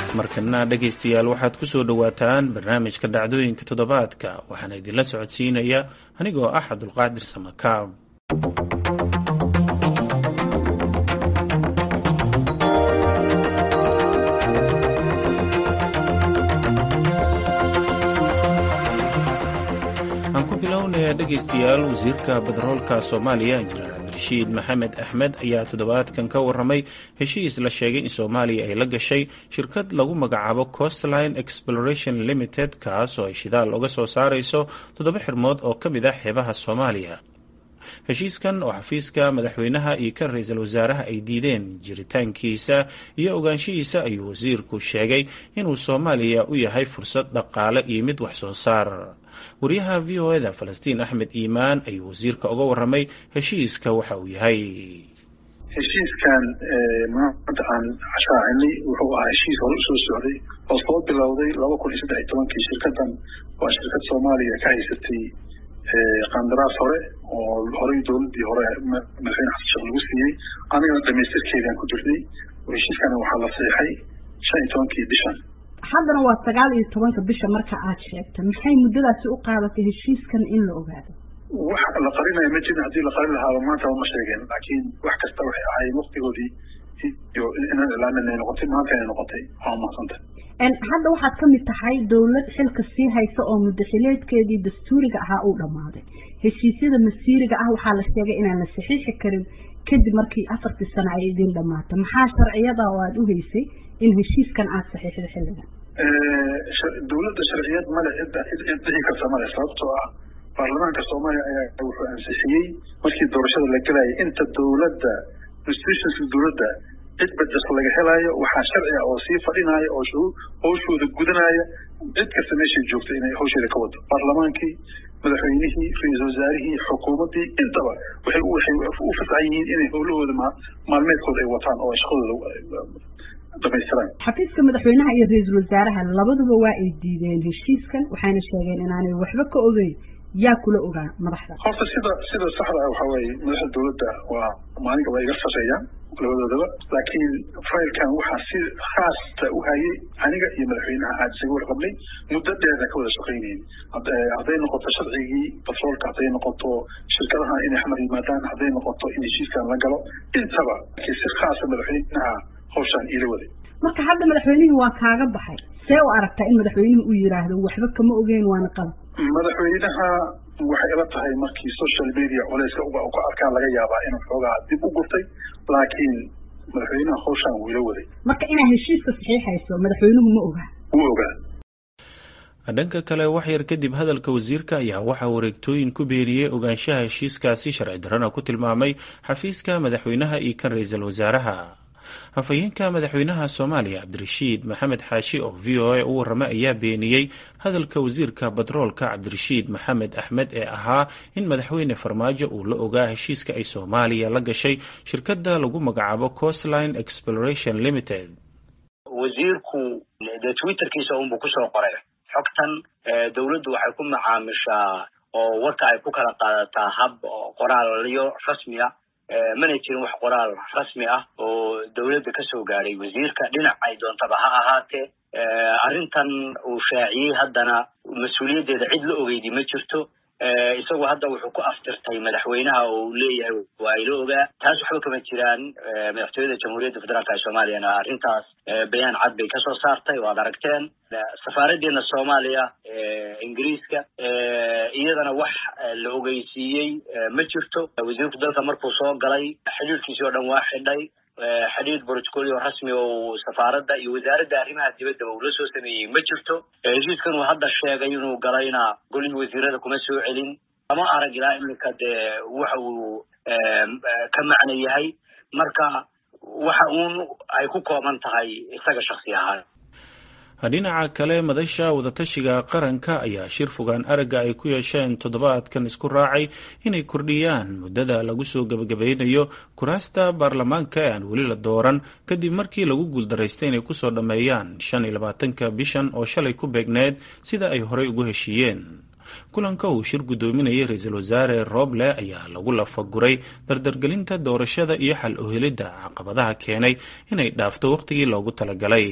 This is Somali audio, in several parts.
markana dhegaystayaal waxaad ku soo dhowaataan barnaamijka dhacdooyinka toddobaadka waxaana idinla socodsiinaya anigoo ah cabdulqaadir samakaab aan ku bilownaya dhegaystayaal wasiirka badaroolka soomaaliya injineer cabdirashiid maxamed axmed ayaa toddobaadkan ka waramay heshiis la sheegay in soomaaliya ay la gashay shirkad lagu magacaabo costline exploration limited kaas oo ay shidaal uga soo saarayso toddoba xirmood oo ka mid ah xeebaha soomaaliya heshiiskan oo xafiiska madaxweynaha iyo kan ra-iisul wasaaraha ay diideen jiritaankiisa iyo ogaanshihiisa ayuu wasiirku sheegay inuu soomaaliya u yahay fursad dhaqaale iyo mid wax soo saar wariyaha v o eda falastiin axmed iimaan ayuu wasiirka uga waramay heshiiska waxa uu yahay heshiiskan maanta aan shaacinay wuxuu ahaa heshiis hore usoo socday oo soo bilowday laba kun iyo saddex iyo tobankii shirkadan waa shirkad soomaaliya ka haysatay qandaraas hore oo horey dowladii hore madaxweyne xasan sheekh lagu siiyey anigana dhamaystirkeedaan ku jirnay heshiiskana waxaa la saxiixay shan iyo tobankii bishan haddana waa sagaal iyo tobanka bisha marka aad sheegta maxay muddadaasi u qaadatay heshiiskan in la ogaado wax la qarinaya ma jirin haddii la qarin lahaaba maanta ma sheegeen laakiin wax kasta waxay ahaayeen waktigoodii iyo inaan ilaamin ay noqotay maanta inay noqotay waa mahadsanta hadda waxaad ka mid tahay dowlad xilka sii haysa oo muddaxileedkeedii dastuuriga ahaa uu dhammaaday heshiisyada masiiriga ah waxaa la sheegay inaan la saxiixi karin kadib markii afartii sano ay idin dhammaata maxaa sharciyada oo aada u haysay in heshiiskan aada saxiixda xilligan dowladda sharciyad male cidda cid dhici karta male sababtoo ah baarlamaanka soomaaliya ayaa wuxuu ansixiyey markii doorashada la gelayay inta dowladda institutionska dowladda cid bajas laga helaayo waxaa sharci ah oo sii fadhinaya oo hawshooda gudanaya cid kasta meeshay joogta inay hawsheeda ka wado baarlamaankii madaxweynihii ra-iisul wasaarihii xukuumaddii intaba waxay waxay u fasaxan yihiin inay howlahooda maalmeedkooda ay wataan oo shaqadooda dhamaystiraan xafiiska madaxweynaha iyo ra-iisul wasaaraha labaduba waa ay diideen heshiiskan waxayna sheegeen inaanay waxba ka ogeyn yaa kula ogaa madaxda horta sida sida saxda ah waxaa weeye madaxda dowladda waa maalinka waa iga sarreeyaan labadoodaba laakiin faylkan waxaa si khaasta u hayay aniga iyo madaxweynaha aad isaga warqabnay muddo dheerna ka wada shaqaynayn hadday noqoto sharcigii batroolka hadday noqoto shirkadaha inay xamar yimaadaan hadday noqoto in heshiiskan la galo intaba laakiin si khaasa madaxweynaha hawshaan iila waday marka hadda madaxweynihii waa kaaga baxay see u aragtaa in madaxweynuhu uu yidhaahdo waxba kama ogeyn waana qalab madaxweynaha waxay ila tahay markii social media culeyska ka arkaan laga yaabaa inuu xoogaa dib u gurtay laakiin madaxweynaha hawshaan wuu ila waday marka inaad heshiiska saxiixayso madaxweynuhu ma ogaa wuu ogaa dhanka kale wax yar kadib hadalka wasiirka ayaa waxaa wareegtooyin ku beeriyey ogaanshaha heshiiskaasi sharci darrana ku tilmaamay xafiiska madaxweynaha iyo kan ra-iisul wasaaraha hafayeenka madaxweynaha soomaaliya cabdirashiid maxamed xaashi oo v o a u warramay ayaa beeniyey hadalka wasiirka batroolka cabdirashiid maxamed axmed ee ahaa in madaxweyne farmaajo uu la ogaa heshiiska ay soomaaliya la gashay shirkadda lagu magacaabo costline exploration limited wasiirku dee twitterkiisa unbuu kusoo qoray xogtan dowladdu waxay ku macaamishaa oo warka ay ku kala qaadataa hab qoraalyo rasmi ah mana jirin wax qoraal rasmi ah oo dowladda ka soo gaadhay wasiirka dhinac ay doontaba ha ahaatee arrintan uu shaaciyey haddana mas-uuliyaddeeda cid la ogeydi ma jirto isagu hadda wuxuu ku aftirtay madaxweynaha oo uu leeyahay waa ila ogaa taas waxba kama jiraan madaxtooyada jamhuuriyadda federaalka ee soomaaliyana arrintaas bayaan cad bay kasoo saartay waad aragteen safaaraddeena soomaaliya ingiriiska iyadana wax la ogeysiiyey ma jirto wasiirku dalka markuu soo galay xidhiirkiisii oo dhan waa xidhay xidhiir brotocolio rasmi oo safaaradda iyo wasaaradda arrimaha dibaddaba uu la soo sameeyey ma jirto heshiiskan uu hadda sheegay inuu galayna golihii wasiirada kuma soo celin lama arag ilaa iminka dee waxa uu ka macno yahay marka waxa uun ay ku kooban tahay isaga shaksi ahaan dhinaca kale madasha wadatashiga qaranka ayaa shir fogaan aragga ay ku yeesheen toddobaadkan isku raacay inay kordhiyaan muddada lagu soo gebagabeynayo kuraasta baarlamaanka ee aan weli la dooran kadib markii lagu guuldaraystay inay kusoo dhammeeyaan shan iyo labaatanka bishan oo shalay ku beegneed sida ay horey ugu heshiiyeen kulanka uu shir guddoominayay ra-iisul wasaare rooble ayaa lagu lafaguray dardargelinta doorashada iyo xal uhelidda caqabadaha keenay inay dhaafto wakhtigii loogu talagalay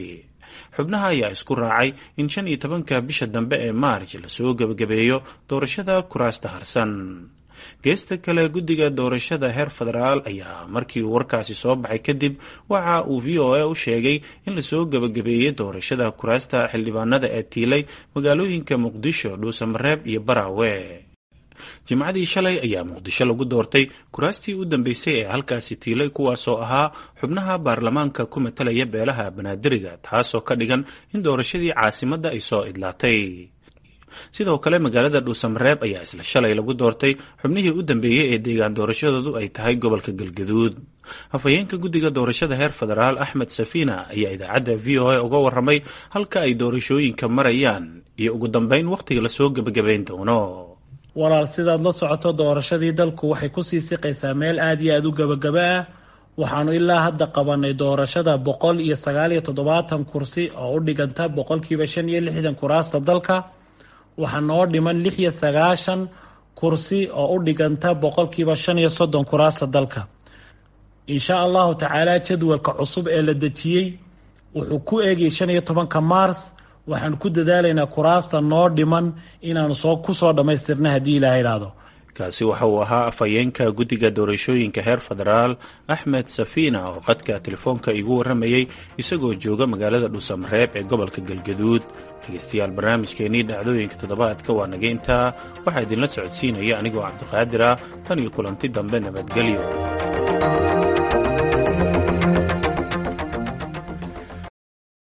xubnaha ayaa isku raacay in shan iyo tobanka bisha dambe ee maarj lasoo gebagabeeyo doorashada kuraasta harsan geesta kale guddiga doorashada heer federaal ayaa markii uu warkaasi soo baxay kadib waxa uu v o a u sheegay in lasoo gebagabeeyey doorashada kuraasta xildhibaanada ee tiilay magaalooyinka muqdisho dhuusamareeb iyo baraawe jimcadii shalay ayaa muqdisho lagu doortay kuraastii u dambeysay ee halkaasi tiilay kuwaasoo ahaa xubnaha baarlamaanka ku matalaya beelaha banaadiriga taasoo ka dhigan in doorashadii caasimadda ay soo idlaatay sidoo kale magaalada dhuusamareeb ayaa isla shalay lagu doortay xubnihii u dambeeyey ee deegaan doorashadoodu ay tahay gobolka galgaduud afhayeenka guddiga doorashada heer federaal axmed safiina ayaa idaacadda v o a uga warramay halka ay doorashooyinka marayaan iyo ugu dambeyn wakhtiga lasoo gebagabayn doono walaal sidaad la socoto doorashadii dalku waxay kusii siqaysaa meel aada iyo aada u gebagaba ah waxaanu ilaa hadda qabanay doorashada boqol iyo sagaal iyo toddobaatan kursi oo u dhiganta boqolkiiba shan iyo lixdan kuraasta dalka waxaa noo dhiman lix iyo sagaashan kursi oo u dhiganta boqolkiiba shan iyo soddon kuraasta dalka insha allahu tacaala jadwalka cusub ee la dejiyey wuxuu ku eegayay shan iyo tobanka mars waxaan ku dadaalaynaa kuraasta noo dhiman inaanu soo kusoo dhammaystirna haddii ilaha idhaahdo kaasi waxa uu ahaa afhayeenka guddiga doorashooyinka heer federaal axmed safiina oo qadka telefoonka igu warramayey isagoo jooga magaalada dhuusamareeb ee gobolka galgaduud dhegeystayaal barnaamijkeenii dhacdooyinka toddobaadka waa naga intaa waxaa idinla socodsiinaya anigoo cabdiqaadir ah tan iyo kulanti dambe nabadgelyo